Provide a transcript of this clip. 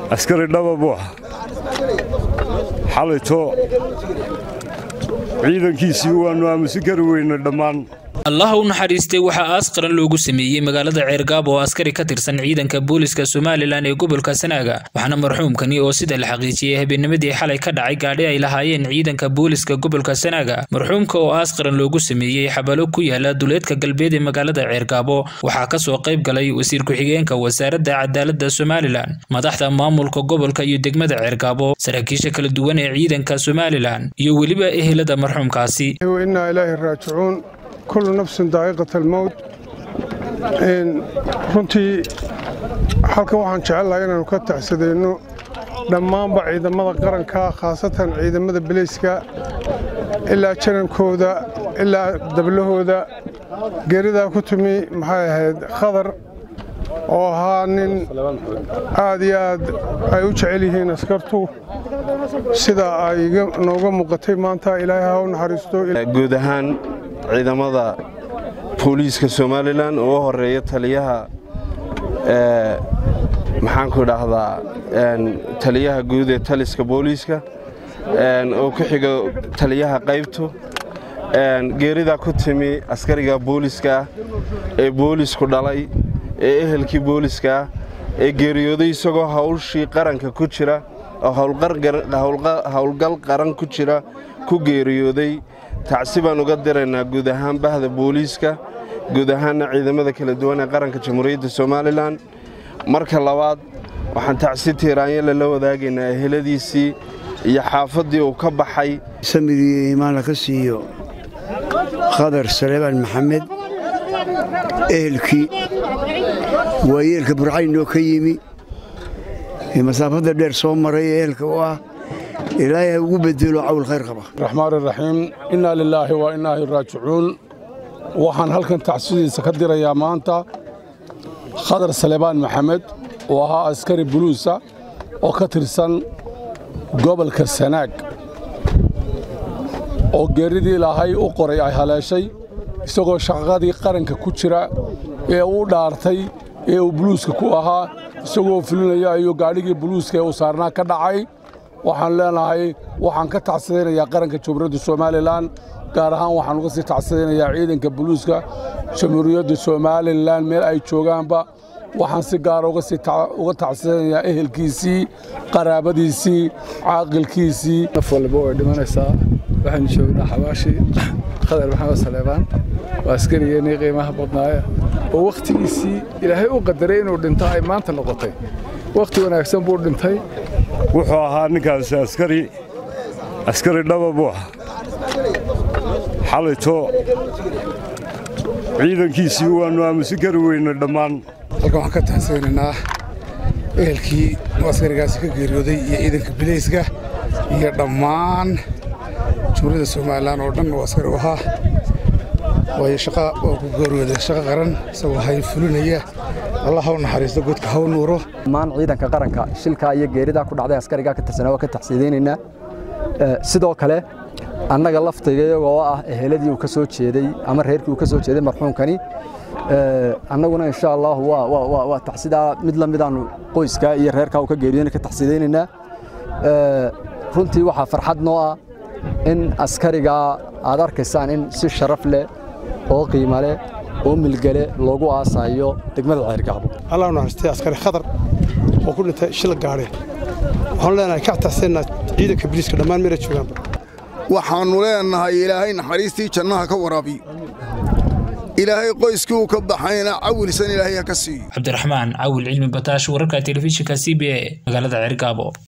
askari dhaba buu ah xalayto ciidankiisii waannu aamusi kari weyne dhammaan allah u naxariistay waxaa aas qaran loogu sameeyey magaalada ceergaabo oo askari ka tirsan ciidanka booliska somalilan ee gobolka sanaaga waxaana marxuumkani oo sida la xaqiijiyey habeennimadii xalay ka dhacay gaadhi ay lahaayeen ciidanka booliska gobolka sanaaga marxuumka oo aas qaran loogu sameeyey xabalo ku yaala duleedka galbeed ee magaalada ceergaabo waxaa kasoo qayb galay wasiir ku-xigeenka wasaaradda cadaaladda somalilan madaxda maamulka gobolka iyo degmada ceergaabo saraakiisha kala duwan ee ciidanka somalilan iyo weliba ehelada marxuumkaasi kullu nafsin daa'iqat almowt runtii halkan waxaan jecellahay inaannu ka tacsadayno dhammaanba ciidamada qaranka khaasatan ciidamada beleyska ilaa janankooda ilaa dablahooda geeridaa ku timi maxay ahayd khadar oo ahaa nin aad iyo aad ay u jecel yihiin askartu sida ay nooga muuqatay maanta ilaahay ha u naxariisto guud ahaan ciidamada booliiska somalilan oo u horeeya taliyaha maxaanku idhaahdaa taliyaha guud ee taliska booliiska oo ku xiga taliyaha qaybtu geeridaa ku timi askariga booliiska ah ee boolisku dhalay ee ehelkii booliska ah ee geeriyooday isagoo hawlshii qaranka ku jira oo howlgal qaran ku jira ku geeriyooday tacsi baan uga diraynaa guud ahaan bahda booliiska guud ahaanna ciidamada kala duwan ee qaranka jamhuuriyadda somalilan marka labaad waxaan tacsi tiiraanyale la wadaagaynaa eheladiisii iyo xaafaddii uu ka baxay samigii iimaanla ka siiyo khadar saleebaan maxamed ehelkii waayeelka burcaynoo ka yimi ee masaafadda dheer soo maray ee ehelka u ah ilaahay ha ugu bedelo cawl khayr qaba raxmaan iraxiim innaa lilaahi wa innaahi raajicuun waxaan halkan tacsidiisa ka dirayaa maanta khadar salebaan maxamed oo ahaa askari buluusa oo ka tirsan gobolka sanaag oo geeridii ilaahay u qoray ay haleeshay isagoo shaqadii qaranka ku jira ee uu dhaartay ee uu buluuska ku ahaa isagoo fulinaya ayuu gaadhigii buluuska ee uu saarnaa ka dhacay waxaan leenahay waxaan ka tacsidaynayaa qaranka jamhuuriyadda somalilan gaar ahaan waxaan uga sii tacsidaynayaa ciidanka buluuska jamhuuriyadda somalilan meel ay joogaanba waxaan si gaara uga tacsidaynayaa ehelkiisii qaraabadiisii caaqilkiisii naf walba way dhimanaysaa waxaynu joognaa xabaashii khadar maxamed saleebaan waa askarigeenii qiimaha badnaaya oo wakhtigiisii ilaahay u qadaray inuu dhinto ay maanta noqotay wakhti wanaagsan buu dhintay wuxuu ahaa ninkaasi askari askari dhaba buu ah xalayto ciidankiisii waannu aamusi kari weyne dhammaan halkan waxaan ka taxsaynaynaa ehelkii oo askarigaasi ka geeriyooday iyo ciidanka bileyska iyo dhammaan jumhuuriyadda somalilan oo dhan oo askari u ahaa waayo shaqa oo ku geeriyooday shaqo qaran isagoo hay fulinaya allah ha u naxariisto godka ha u nuuro dhammaan ciidanka qaranka shilkaa iyo geeridaa ku dhacday askarigaa ka tirsanaa waa ka taxsiidaynaynaa sidoo kale annaga laftayga iyagoo ah eheladii uu ka soo jeeday ama reerkii uu ka soo jeeday marxuumkani annaguna insha allahu waa taxsidaa mid la midaannu qoyskaa iyo reerkaa uu ka geeriyona ka taxsiidaynaynaa runtii waxaa farxad noo ah in askarigaa aad arkaysaan in si sharaf leh oo qiimo leh oo milgale loogu aasayo degmada ceergaabo allah u naxariistay askari khadar oo ku dhintay shil gaadhe waxaanu leenahay ka taxsiinaa ciidanka biliiska dhammaan meela joogaanba waxaannu leenahay ilaahay naxariistii jannaha ka waraabiyo ilaahay qoyskii uu ka baxayna cawilsan ilaahay ha ka siiyo cabdiraxmaan cawil cilmi bataash wararka telefishinka c b a magaalada ceergaabo